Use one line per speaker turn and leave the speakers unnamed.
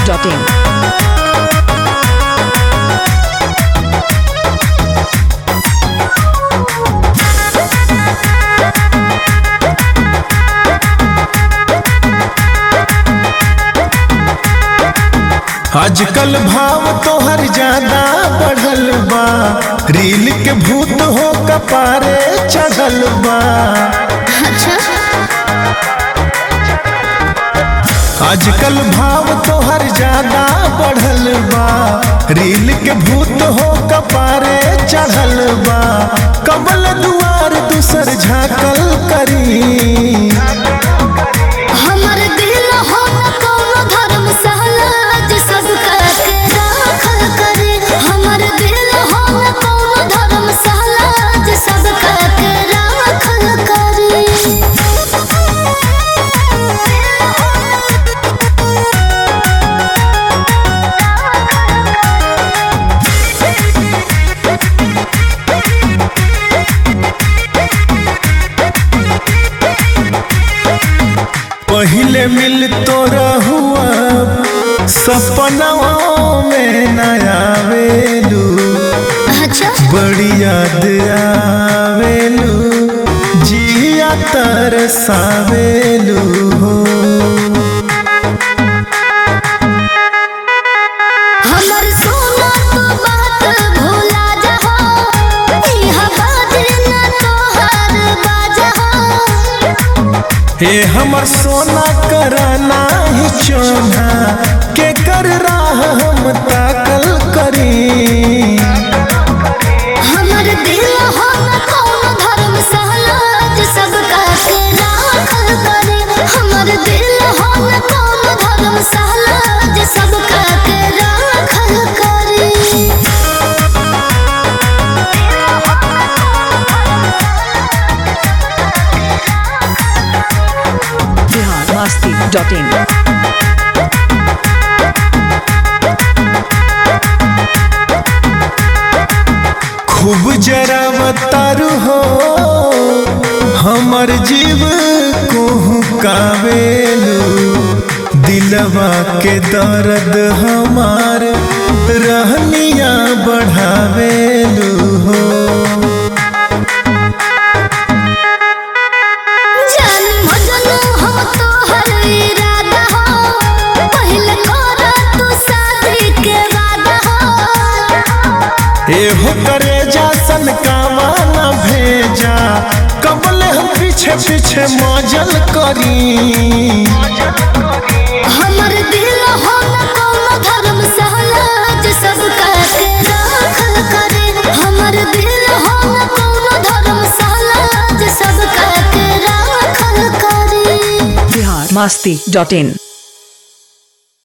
biharmasti.in
आजकल भाव तोहर ज्यादा बढ़ल बा रील के भूत हो कपारे चढ़ल बा आजकल भाव तोहर ज्यादा बढ़ल बा रील के भूत हो कपारे चढ़ल बा कबल दुआर दूसर झाकल करी
हमर दिल हो न कौनो धर्मशाला जे सबका के राखल करे हमर दिल हो न कौनो धर्मशाला जे सबका के राखल करे
पहिले मिल तो रहुआ सपनाओं में नया आवेलू
अच्छा
बड़ी याद आवेलू जिया तरसावेलू हो
हमर सोना तो बात भुला जाओ इहा बात न तोहर बाजा
हे हमर सोना कराना ही चोना के कर राह हम ताकल करी
हमर दिल हो न कौनो धर्मशाला जे सबका के राखल करे हमर दिल हो न कौनो धर्मशाला जे सबका के राखल करे
biharmasti.in
खूब जरा बतारू हो हमर जीव को कावेलू दिलवा के दर्द हमार रहनिया बढ़ावेलू हो
जान मजनू हो तोहर इरादा हो पहले कर तू शादी के वादा हो
एहो करे जा सन कावाना भेजा कबले हम पीछे पीछे मजल करी
हमर दिल हो न कौनो धर्मशाला जे सबका के राखल करे हमर दिल हो न कौनो धर्मशाला जे सबका के राखल करे
biharmasti.in